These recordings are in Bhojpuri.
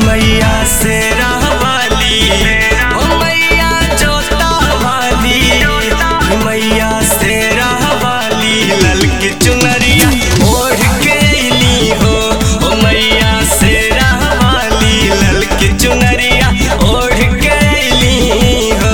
मैया से रहवाली ओ मैया जोता वाली मैया से रहवाली ललकी चुनरिया ओढ़ के अइली हो ओ मैया से रहवाली ललकी चुनरिया ओढ़ के अइली हो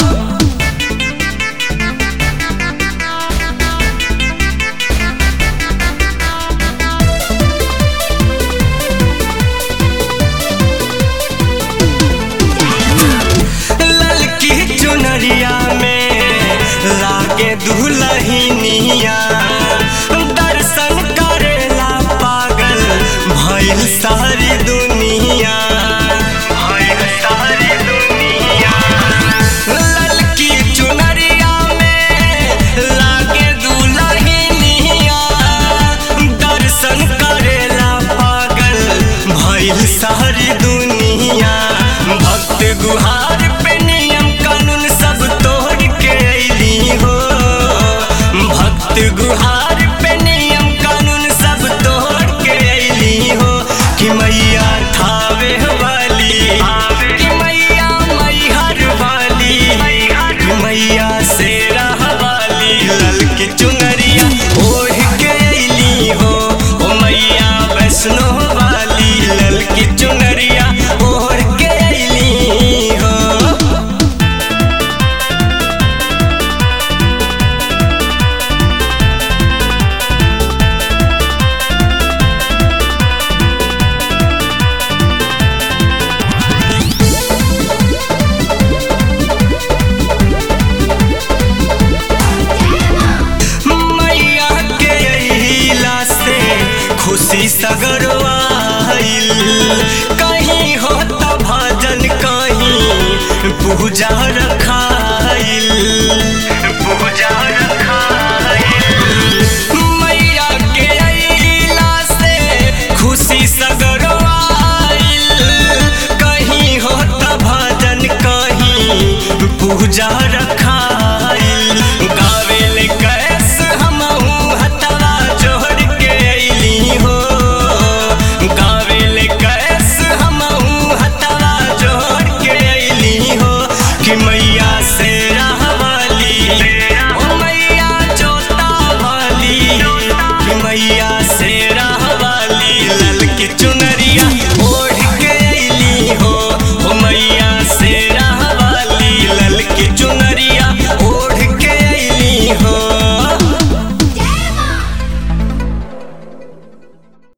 ललकी चुनरिया में लागे दुलहिनिया दर्शन करेला पागल भइल सारी दुनिया भइल सारी दुनिया ललकी चुनरिया में लागे दुलहिनिया दर्शन करेला पागल भइल सारी दुनिया